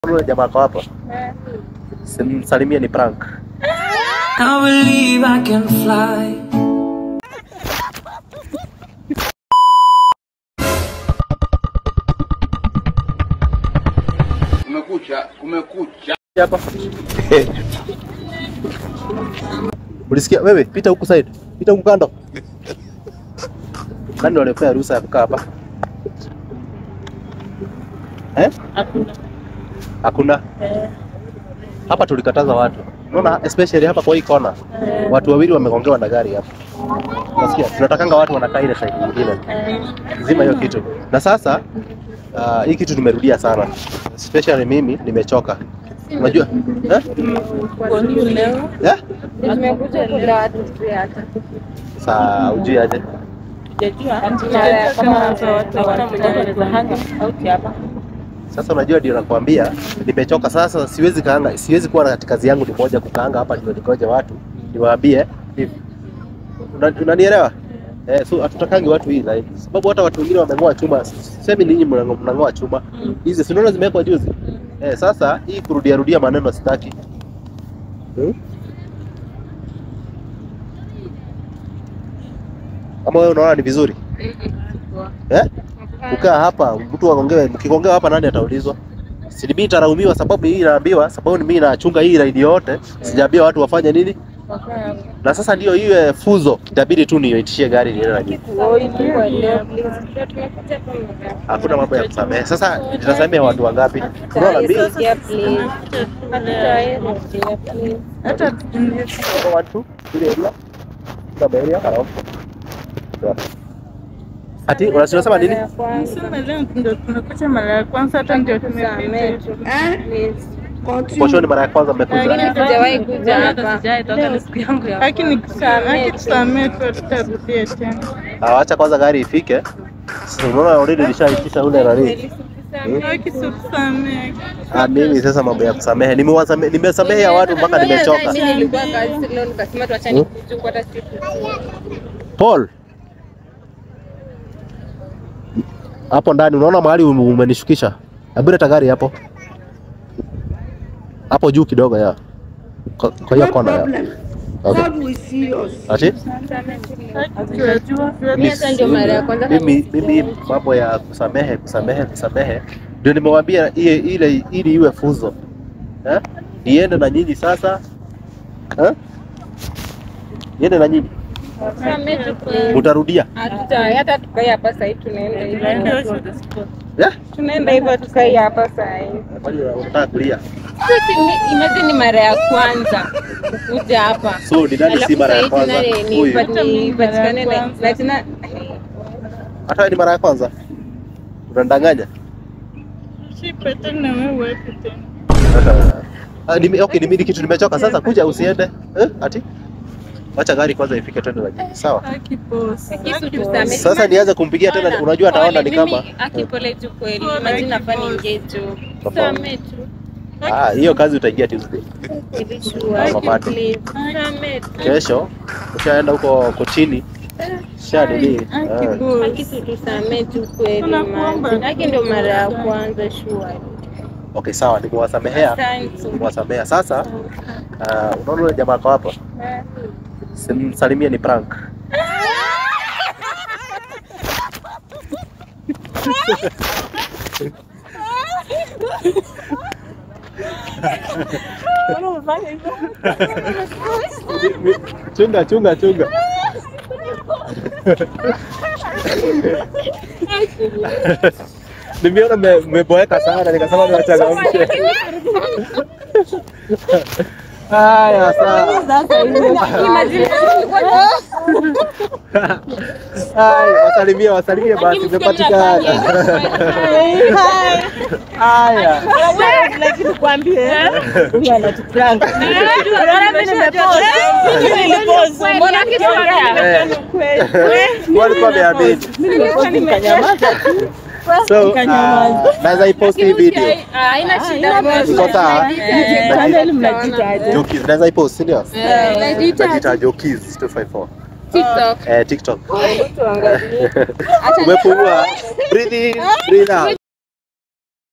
Yule jamaa kwa hapa. Simsalimie ni prank. I believe I can fly. Kumekucha, kumekucha. Hapa. Ulisikia wewe? Pita huku side. Pita huku kando. Nani waliopea ruhusa ya kukaa hapa? Eh? Hakuna. Hapa tulikataza watu. Unaona especially hapa kwa hii kona. Watu wawili wamegongewa na gari hapa. Unasikia? Tunatakanga watu wanakaa ile side nyingine. Zima hiyo kitu. Na sasa uh, hii kitu tumerudia sana. Especially mimi nimechoka. Unajua? Eh? Eh? Tumekuja kula watu pia hata. Saa ujui aje? Sasa unajua ndio nakwambia nimechoka sasa, siwezi kaanga, siwezi kuwa na kazi yangu ni moja kukaanga hapa ndio nikoje watu niwaambie hivi. Una- Unanielewa? Eh, so hatutakangi watu hii like, sababu hata watu wengine wameng'oa chuma, semi ninyi mnang'o- mnang'oa chuma hizi, si unaona zimewekwa juzi eh. Sasa hii kurudia rudia maneno sitaki hmm? Ama wewe unaona ni vizuri eh? Kukaa hapa mtu agongewe, mkigongewa hapa nani ataulizwa? Si mimi nitaraumiwa sababu hii inaambiwa, sababu ni mimi nachunga hii raidi yote, sijaambia watu wafanye nini. Na sasa ndio iwe fuzo, itabidi tu niitishie gari niende na nyinyi. Hakuna mambo ya kusamehe. Sasa nitasamehe watu wangapi? Unaona mimi watu ile area kama area hapo. Ati unasema nini? Ndio tumekuja mara ya kwanza, hata ndio tumepita. Poshoni mara ya kwanza mmekuja. Sijawahi kuja hapa. Lakini kusamee tusamee tu, tutarudia tena. Ah, Acha kwanza gari ifike. Sasa unaona already nishaitisha ule nani. Haki si tusamee. Ah, mimi sasa mambo ya kusamehe nimewasamehe nimesamehe ya watu mpaka nimechoka. Mimi nilikuwa kazi leo nikasema tu acha nikuchukue hata siku. Paul. Hapo ndani unaona mahali ume- umenishukisha. Hebu leta gari hapo. Hapo juu kidogo ya. Kwa kwa hiyo kona ya. Okay. Ati? Mimi hata ndio mara ya kwanza Mimi mimi mambo ya kusamehe kusamehe kusamehe ndio nimewambia ile ile ili iwe funzo. Eh? Niende na nyinyi sasa. Eh? Niende na nyinyi. Mtarudia. hatuta hata tukai hapa sasa hivi tunaenda hivyo. Eh? Tunaenda hivyo tukai hapa sasa hivi. Kwani unataka kulia? Sisi ni- imagine ni mara ya kwanza kuja hapa. So ni nani si mara ya Alafu kwanza? sasa hivi tena ni- Huyu. ni- nipatikane na na tena Hata wewe ni mara ya kwanza? Unandanganya? Shipe tena wewe tena. Ah, nime, okay, nimi kitu nimechoka sasa, kuja usiende eh? Ati wacha gari kwanza ifike twende na nyinyi, sawa? Haki boss. kisu tusamee. Sasa nianze kumpigia tena, unajua ataona ni kama akipole tu kweli. Imagine nafaa niingie tu. Tofauti. Samee tu. ah, hiyo kazi utaingia Tuesday. Ili sure. Mama Mate. Please. Samee tu. Kesho ushaenda huko kotini sha nini? Haki Ah, boss. Haki si tusamee tu kweli. Tunakuomba. man. Haki ndio mara ya kwanza sure. okay, sawa, nimewasamehea, Asante. nimewasamehea. Sasa ah, unaona yule jamaa kwa hapa, simsalimie ni prank. Chunga, chunga, chunga. Nimeona me- mmeboeka sana nikasema niwachangamshe. Haya sawa. Haya, wasalimie wasalimie basi umepatikana. Haya. Walikuwa wameamini. So, uh, naweza ipost hii video. Haina shida. Iko sawa? Mnajitaje? Jokis, naweza ipost, si ndio? Eh, Najiita Jokis 254. TikTok. Eh, TikTok. Tuangalie. Umepumua. Breathe in, breathe out.